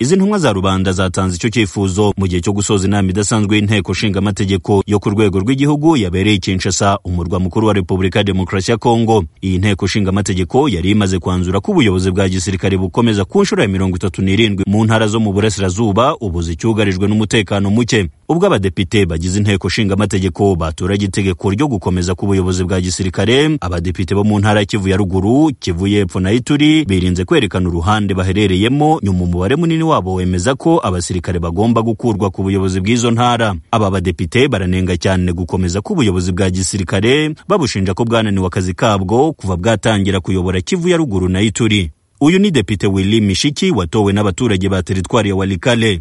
izi ntumwa za rubanda zatanze icyo cyifuzo mu gihe cyo gusoza inama idasanzwe y'inteko ishinga amategeko yo ku rwego rw'igihugu yabereye i Kinshasa umurwa mukuru wa Repubulika ya Demokarasi ya Kongo iyi nteko ishinga amategeko yari imaze kwanzura ko ubuyobozi bwa gisirikare bukomeza ku nshuro ya mirongo itatu n'irindwi mu ntara zo mu burasirazuba ubu zicyugarijwe n'umutekano muke ubwo abadepite bagize inteko ishinga amategeko baturage itegeko ryo gukomeza k'ubuyobozi bwa gisirikare abadepite bo mu ntara ya Kivu ya ruguru Kivu y'epfo na Ituri birinze kwerekana uruhande baherereyemo nyuma umubare munini wabo wemeza ko abasirikare bagomba gukurwa ku buyobozi bw'izo ntara aba badepite baranenga cyane gukomeza k'ubuyobozi bwa gisirikare babushinja ko bwananiwe akazi kabwo kuva bwatangira kuyobora Kivu ya ruguru na Ituri uyu ni depite Willy Mishiki watowe n'abaturage ba teritwari ya Walikale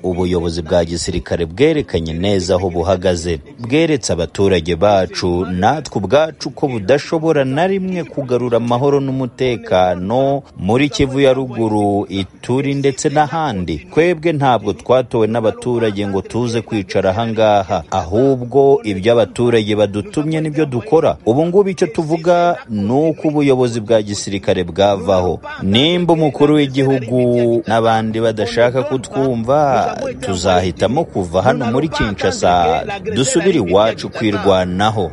ubuyobozi bwa gisirikare bwerekanye neza aho buhagaze bweretse abaturage bacu natwe ubwacu ko budashobora na rimwe kugarura amahoro n'umutekano muri kivu ya ruguru ituri ndetse n'ahandi twebwe ntabwo twatowe n'abaturage ngo tuze kwicara ahangaha ahubwo ibyo abaturage badutumye nibyo dukora ubu ngubu icyo tuvuga ni uko ubuyobozi bwa gisirikare bwavaho nimba umukuru w'igihugu n'abandi badashaka kutwumva tuzahitamo kuva hano muri Kinshasa dusubire iwacu kwirwanaho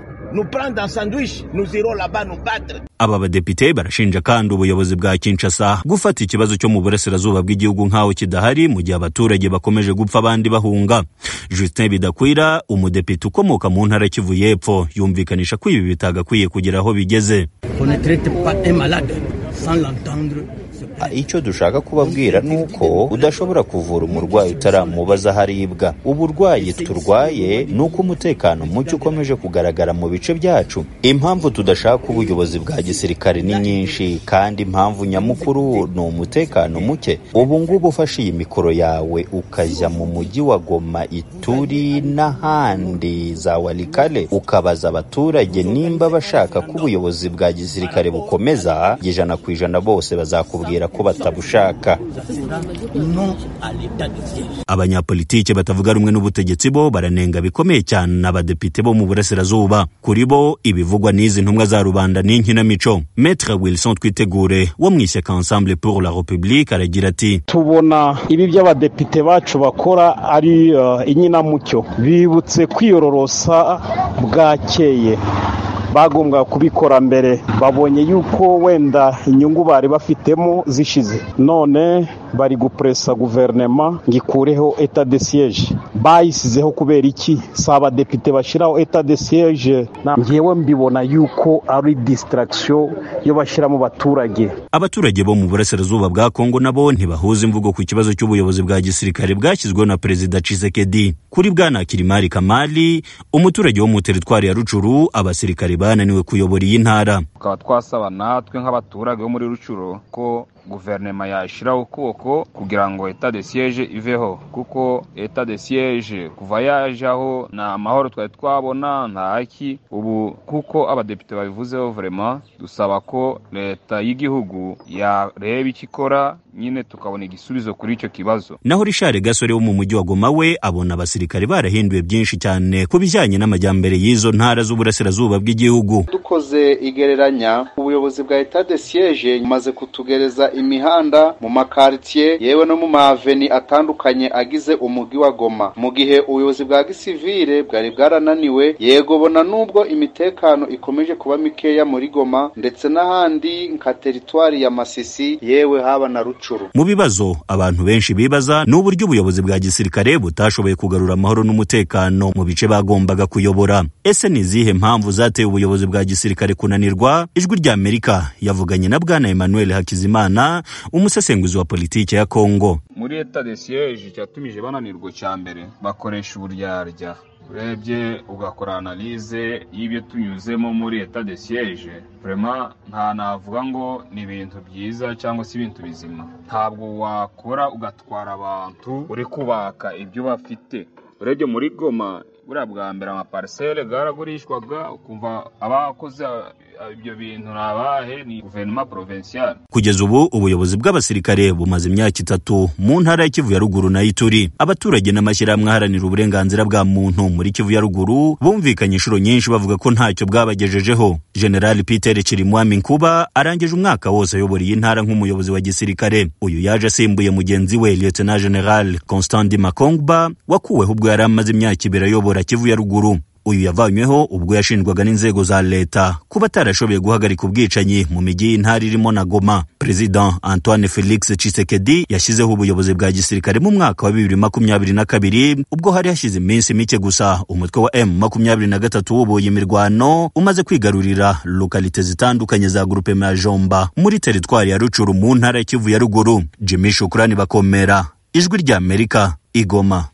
aba badepite barashinja kandi ubuyobozi bwa Kinshasa gufata ikibazo cyo mu burasirazuba bw'igihugu nk'aho kidahari mu gihe abaturage bakomeje gupfa abandi bahunga Justin Bidakwira umudepite ukomoka mu ntara Kivu y'Epfo yumvikanisha ko ibi bitagakwiye kugera aho bigeze icyo dushaka kubabwira ni uko udashobora kuvura umurwayi utaramubaza aho aribwa uburwayi turwaye ni uko umutekano muke ukomeje kugaragara mu bice byacu impamvu tudashaka ubuyobozi bwa gisirikare ni nyinshi kandi impamvu nyamukuru ni umutekano muke ubu ngubu ufashe iyi mikoro yawe ukajya mu mujyi wa goma ituri n'ahandi za warikare ukabaza abaturage nimba bashaka ko ubuyobozi bwa gisirikare bukomeza ijana ku ijana bose bazakubwira ko batabushaka abanyapolitike batavuga rumwe n'ubutegetsi bo baranenga bikomeye cyane abadepite bo mu burasirazuba kuri bo ibivugwa n'izi ntumwa za rubanda n'inkinamico metre wilson twitegure wo mu ishyaka ensemble pour la republique aragira ati tubona ibi by'abadepite bacu bakora ari inkinamucyo bibutse kwiyororosa bwakeye bagombwa kubikora mbere babonye yuko wenda inyungu bari bafitemo zishize none bari gupuresa guverinoma ngo ikureho eta de siyeje bayisizeho kubera iki si abadepite bashyiraho eta de siyeje ngewe mbibona yuko ari disitaragisiyo yo bashyira mu baturage abaturage bo mu burasirazuba bwa kongo nabo ntibahuza imvugo ku kibazo cy'ubuyobozi bwa gisirikare bwashyizweho na perezida cisekedi kuri bwana kirimari kamali umuturage wo mu teritwari ya rucuru abasirikare bananiwe kuyobora iyi ntara tukaba twasaba natwe nk'abaturage bo muri rucuro ko guverinoma yashyiraho ukuboko kugira ngo eta de siyeje iveho kuko eta de siyeje kuva yajaho nta amahoro twari twabona nta haki ubu kuko abadepite babivuzeho vurema dusaba ko leta y'igihugu yareba icyo ikora nyine tukabona igisubizo kuri icyo kibazo naho rishare gasore wo mu mujyi wa goma we abona abasirikare barahinduye byinshi cyane ku bijyanye n'amajyambere y'izo ntara z'uburasirazuba bw'igihugu dukoze igereranya ubuyobozi bwa eta de siyeje bumaze kutugereza imihanda mu makaritsiye yewe no mu maveni atandukanye agize umujyi wa goma mu gihe ubuyobozi bwa gisivire bwari bwarananiwe yego bona n'ubwo imitekano ikomeje kuba mikeya muri goma ndetse n'ahandi nka teritwari ya masisi yewe haba na rucuru mu bibazo abantu benshi bibaza ni uburyo ubuyobozi bwa gisirikare butashoboye kugarura amahoro n'umutekano mu bice bagombaga kuyobora ese ni izihe mpamvu zateye ubuyobozi bwa gisirikare kunanirwa ijwi ry'amerika yavuganye na bwana emmanuel hakizimana umusesenguzi wa politiki ya kongo muri eta de siyeje cyatumije bananirwa cya mbere bakoresha uburyarya urebye ugakora analize y'ibyo tunyuzemo muri eta de siyeje vurema nta navuga ngo ni ibintu byiza cyangwa se ibintu bizima ntabwo wakora ugatwara abantu uri kubaka ibyo bafite urebye muri goma buriya bwa mbere amaparisele bwaragurishwaga ukumva abakoze ibyo bintu ni abahe ni guverinoma porovinsiyale kugeza ubu ubuyobozi bw'abasirikare bumaze imyaka itatu mu ntara ya kivu ya ruguru na ituri abaturage n'amashyirahamwe aharanira uburenganzira bwa muntu muri kivu ya ruguru bumvikanye inshuro nyinshi bavuga ko ntacyo bwabagejejeho general peter kirimwami nkuba arangije umwaka wose ayobora iyi ntara nk'umuyobozi wa gisirikare uyu yaje asimbuye mugenzi we lieutenant general constant di makongba wakuweho ubwo yari amaze imyaka ibiri ayobora kivu ya ruguru uyu yavanyweho ubwo yashinjwaga n'inzego za leta kuba atarashoboye guhagarika ubwicanyi mu mijyi y'intara irimo na goma perezida antoine felix cisekedi yashyizeho ubuyobozi bwa gisirikare mu mwaka wa bibiri makumyabiri na kabiri ubwo hari hashize iminsi mike gusa umutwe wa m makumyabiri na gatatu wuboye imirwano umaze kwigarurira lokalite zitandukanye za grupema ya jomba muri teritwari ya rucuru mu ntara ya kivu ya ruguru jimi shukurani bakomera ijwi ry'amerika igoma